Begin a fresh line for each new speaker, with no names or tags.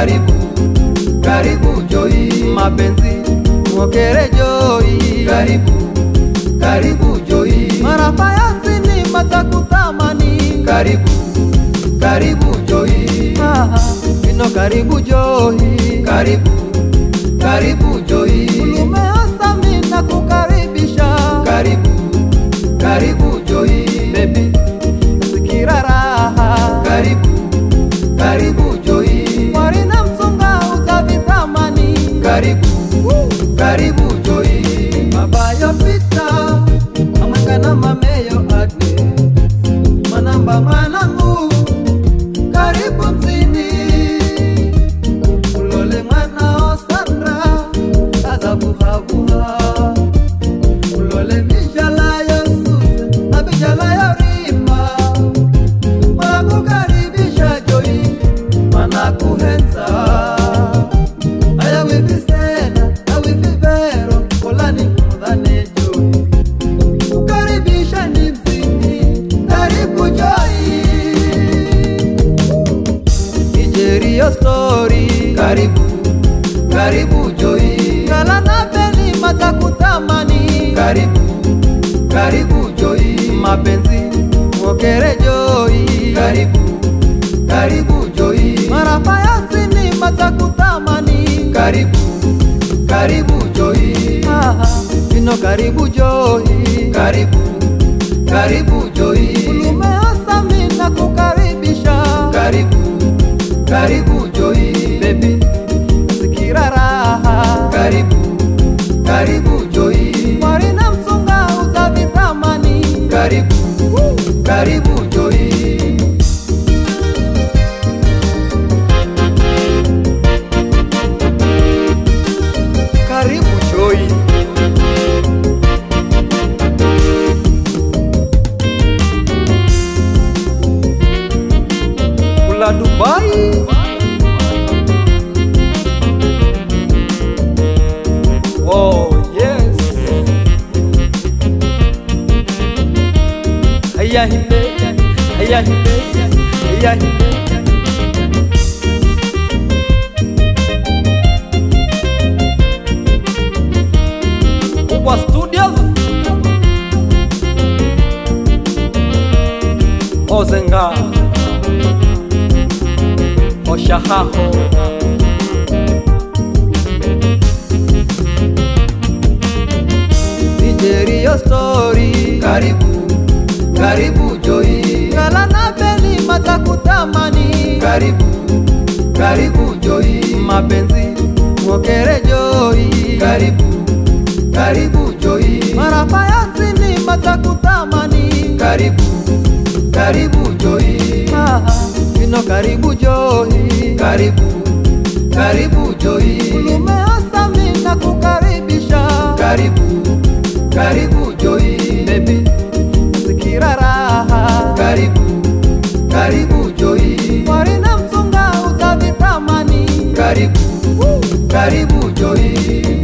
karibu karibu Joy,
mapenzi mwokere Joy,
karibu karibu Joy,
marafa ya sinema za kutamani,
karibu karibu Joy,
Ah, ino karibu Joy,
karibu karibu Joy,
umeasa mina kukaribisha
karibu karibu Joy,
baby, sikira raha
karibu karibu Joy,
warina msunga uza vitamani
karibu karibu Joy,
mabayo pita amangana mameyo ade manamba mwanangu karibu mzini ulole mwana osandra azavuhavuha ulole mijala yosuze na mijala yorima mwakukaribisha joi manakuhenza aya wivisena awivivero kolani mudhane joi kukaribisha ni mzini karibu joi Nigeria story
karibu karibu Joy,
kala na beni matakutamani
karibu karibu Joy,
mapenzi mwokere joi
karibu karibu Joy,
marafa ya sini matakutamani
karibu karibu Joy,
Ah, ino karibu joi
karibu karibu Joy,
ulumeasa mina kukaribisha
karibu karibu Joy,
baby sikira raha
karibu karibu Joy,
warina msunga uza vitamani
karibu karibu Joy,
karibu joi kula dubai oh yes haya hinde haya hinde haya hinde kubwa studios ozenga oshahaho nigeria story
karibu karibu Joy,
kala na beni matakutamani
karibu karibu Joy,
mapenzi mwokere joi
karibu karibu Joy,
marafa ya sini matakutamani
karibu karibu Joy,
Ah, ino karibu joi
karibu karibu Joy,
ulumeasa mina kukaribisha
karibu karibu Joy,
baby sikira raha
karibu karibu Joy,
warina msunga uza vitamani
karibu karibu Joy,